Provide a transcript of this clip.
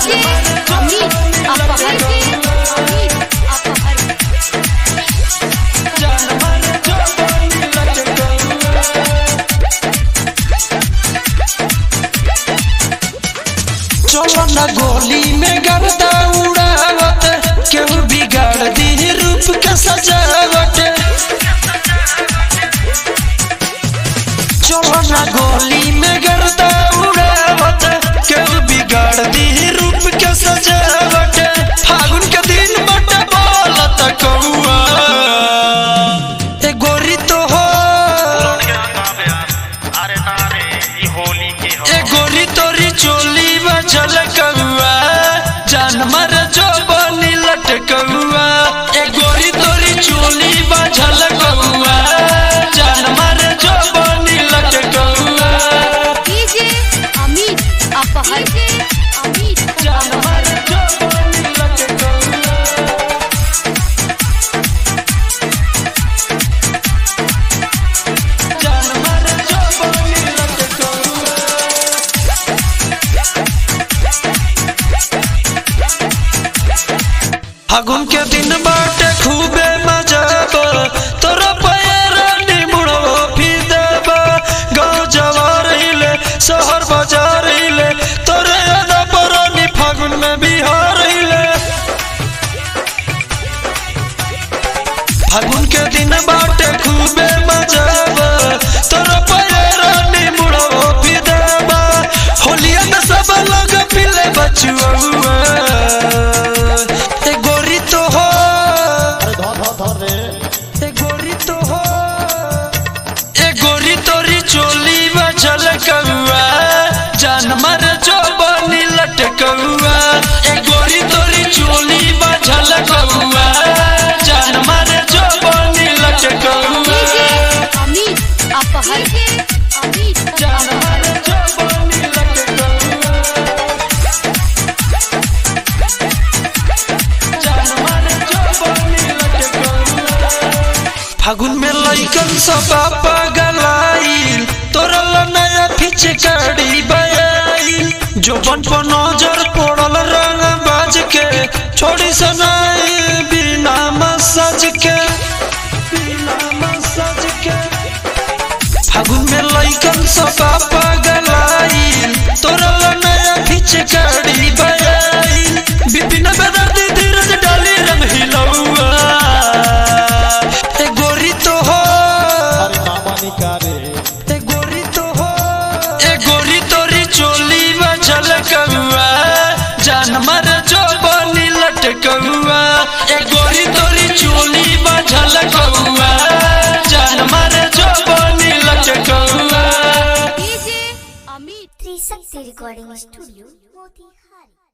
DJ Amit अपहर अमित अपहर चलो न गोली में गर्दा उड़ावत केहू बिगाड़ दी रूप के सजावट चलो न गोली में गर्दा उड़ावत केहू बिगाड़ दी रूप के सजावट फागुन के दिन बट बोलत कौआ ए गोरी तो हो अरे ना रे ई होली के हो ए गोरी तोरी चोली बचल कौआ जानवर जो बनी लटकौआ ए गोरी तोरी चोली बचल कौआ जानवर जो बनी लटकौआ डीजे अमित अपहर अमित जानवर जो बनी लटकौआ जानवर जो बनी लटकौआ फागुन के दिन बाटे खूबे मजा बा तोरा पैर निमुड़ो फिदब गाँव जवार हिले शहर बाजार हिले तोरे अदा बरानी फागुन में बिहार हिले फागुन के दिन बाटे खूबे मजा बा तोरा पैर निमुड़ो फिदब होलिया में सब लोग पिले बचुआ ए गोरी तो हो ए गोरी तो हो ए गोरी तोरी चोली बचल कौआ जानवर जो बनी लटकौआ ए गोरी तोरी चोली बचल कौआ जानवर जो बनी डीजे लटकौआ अमित अपहर अमित जानवर जो बनी लटकौआ जानवर जो बनी लटकौआ फागुन में लइकन सब पगलाइल तोरा ला नया फिचकारी बयाइल जो बन पर नजर पड़ल रंग बाज के छोड़ी सनाई बिना मसाज के बिना मसाज के फागुन में लइकन सब पगलाइल तोरा ला नया फिचकारी बयाइल बिपिन बेदर्दी धीरज डाली रंग हिलौआ ए गोरी तो हो ए गोरी तो हो ए गोरी तोरी चोली बचल कौआ जानवर जो बनी लटकौआ ए गोरी तोरी चोली बचल कौआ जानवर जो बनी लटकौआ DJ Amit Trishakti recording studio Motihari